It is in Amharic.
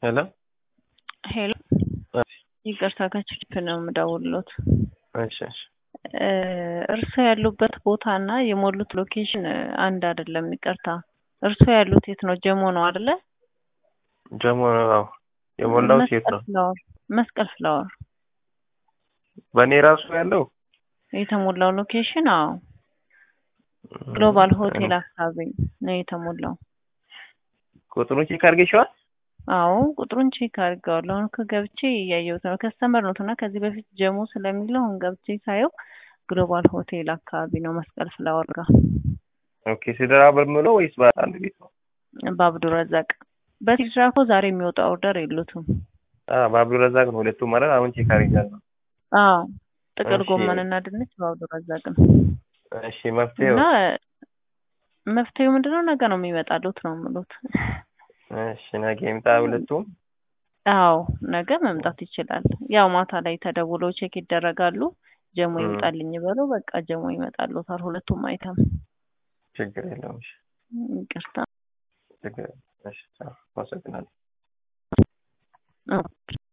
ሄሎ ሄሎ ይቅርታ ከችፕ ነው የምደውልሎት። እሺ እሺ እርስዎ ያሉበት ቦታ እና የሞሉት ሎኬሽን አንድ አይደለም። ይቅርታ እርስዎ ያሉት የት ነው? ጀሞ ነው አይደለ? ጀሞ ነው የሞላው ሴት ነው። ፍላወር መስቀል ፍላወር በእኔ ራሱ ያለው የተሞላው ሎኬሽን አዎ፣ ግሎባል ሆቴል አካባቢ ነው የተሞላው። ቁጥሩ ቼክ አድርገሽዋል? አዎ ቁጥሩን ቼክ አድርገዋለሁ። አሁን እኮ ገብቼ እያየሁት ነው። ከስተመር ነው እና ከዚህ በፊት ጀሞ ስለሚለው አሁን ገብቼ ሳየው ግሎባል ሆቴል አካባቢ ነው መስቀል ፍላወር ጋር ኦኬ። ሲደራ በምለው ወይስ በአንድ ቤት ነው? በአብዱ ረዛቅ በሲድራ እኮ ዛሬ የሚወጣ ኦርደር የሉትም። አዎ በአብዱ ረዛቅ ነው ሁለቱም ማለት አሁን ቼክ አድርጋለሁ። አዎ ጥቅል እሺ። ጎመን እና ድንች በአብዱ ረዛቅ ነው እሺ መፍትሄው እና መፍትሄው ምንድነው? ነገ ነው የሚመጣሉት ነው የምሉት። እሺ ነገ ይምጣ ሁለቱም። አዎ ነገ መምጣት ይችላል። ያው ማታ ላይ ተደውለው ቼክ ይደረጋሉ። ጀሞ ም። ይምጣልኝ በለው በቃ ጀሞ ይመጣሉታል ሁለቱም አይተም። ችግር የለውም። እሺ ይቅርታ ችግር የለውም። እሺ አመሰግናለሁ። አዎ።